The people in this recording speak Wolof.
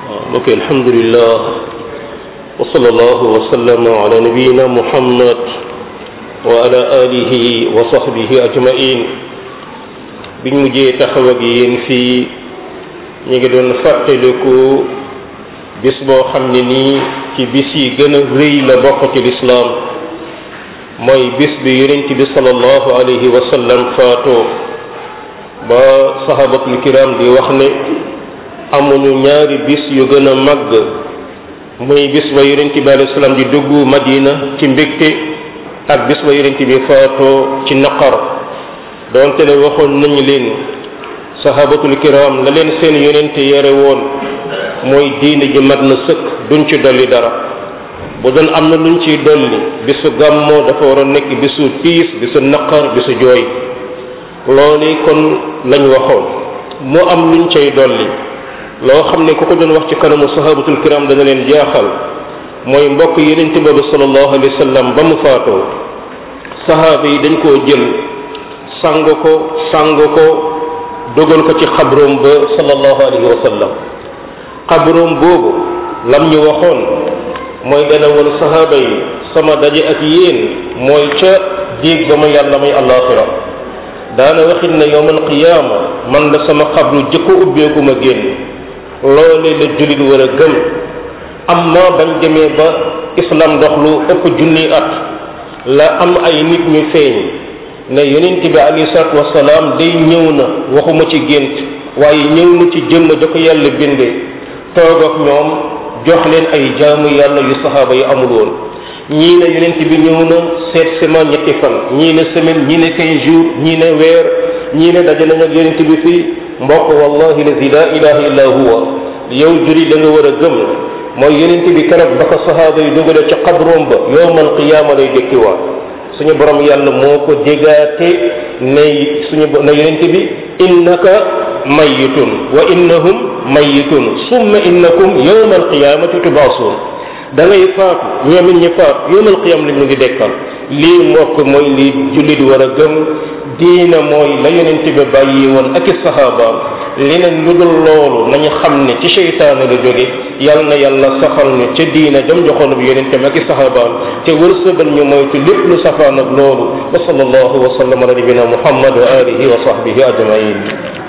mbokk alhamdulillah wa sallallahu wa sallama ala nabiyina muhammad wa ala alihi wa sahbihi ajmain biñ mujjee taxaw ak yéen fii ñu ngi doon fàttaliku bis boo xam ne nii ci bis yi gën a rëy la bokk ci lislaam mooy bis bi yonent bi sallallahu alayhi wa sallam faatoo ba sahabatul kiram di wax ne amuñu ñaari bis yu gën a màgg muy bis ba yonent bi alayhi salaam di dugg madina ci mbégte ak bis ba yonent bi faatoo ci naqar donte ne waxoon nañu leen sahabatul kiram la leen seen yonent yore woon mooy diine ji mat na sëkk duñ ci dolli dara bu doon am na luñ ciy dolli bisu gàmmoo dafa war a nekk bisu tiis bisu naqar bisu jooy loolu kon lañ waxoon mu am luñ cay dolli loo xam ne ku ko doon wax ci kanamu sahabatul kiram dana leen jaaxal mooy mbokk yenente boobu sallallahu alayhi wa sallam ba mu faatoo sahaaba yi dañ koo jël sang ko sang ko dogal ko ci xabroom ba sallallahu alayhi wa sallam xabroom boobu lam ñu waxoon mooy dana woon sahaaba yi sama daje ak yéen mooy ca déeg ba ma yàlla may àllaaxira daana waxit ne yowmal qiyaama man la sama xabru jëkko ubbeeku ma génn loole la jullit war a gëm amma bañ demee ba islam dox lu ëpp junni at la am ay nit ñu feeñ ne yonent bi alayhi salaatu wasalaam day ñëw na waxuma ci gént waaye ñëw na ci jëmm da ko yàlla bindee toog ak ñoom jox leen ay jaamu yàlla yu saxaaba yi amul woon ñii ne yonent bi ñëw na seet sema ñetti fan ñii ne semaine ñii ne quinze jours ñii ne weer ñii ne daje nañ ak yonent bi fii mbokk wallahi lazi la ilaha illa huwa yow juri da nga war a gëm mooy yonent bi keroog ba ko saxaaba yi dugale ci xabroom ba yowmal qiyaama lay dékkiwaat suñu borom yàlla moo ko dégaate ne suñu ne yonent bi innaka mayitun wa innahum mayitun summa innakum yowma alqiyamati tubaasun da ngay faatu ñoom it ñi faatu yowma alqiyama lañ ñu ngi dekkal lii mbokk mooy li jullit war a gëm diina mooy la yonent bi bàyyi woon ak i saxaabaam leneen lu dul loolu nañu xam ne ci seytaane la jóge yal na yàlla saxal ñu ca diina jam joxoon bi yonentam ak i saxaabaam te wërsëgal ñu moytu lépp lu safaan ak loolu wa sallallahu wa sallam ala nabina muhammad wa alihi wa sahbihi ajmain